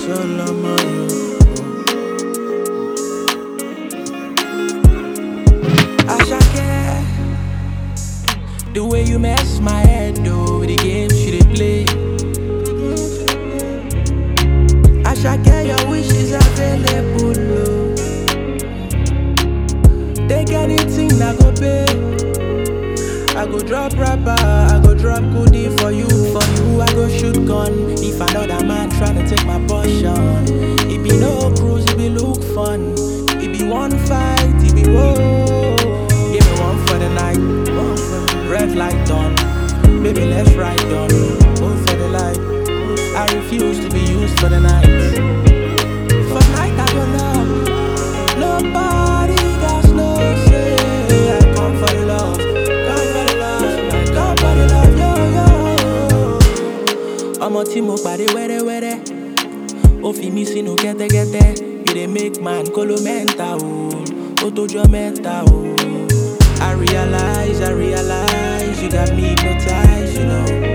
Solomon. Ashake, the way you mess my head though, with the games you dey play. Ashake, your wish is available. Oh. Take anything I go pay. I go drop rapper, I go drop goodie for you, for you. I go shoot gun if another man tryna take my portion. It be no cruise, it be look fun. It be one fight, it be whoa. Give me one for the night, one for the red light on. Baby, let's ride on. One for the light. I refuse to be used for the night. For night I go love. Nobody got no say. I come for the love, come for the love, I come for the love, yo yo. Ọmọ tí mo pàdé wẹ́rẹ́wẹ́rẹ́, ó fi mí sínú kẹ́tẹ́kẹ́tẹ́. You dey make man kóló mẹ́ta o, ó tójọ́ mẹ́ta o. I realize, I realize, you got me hypnotized, you know.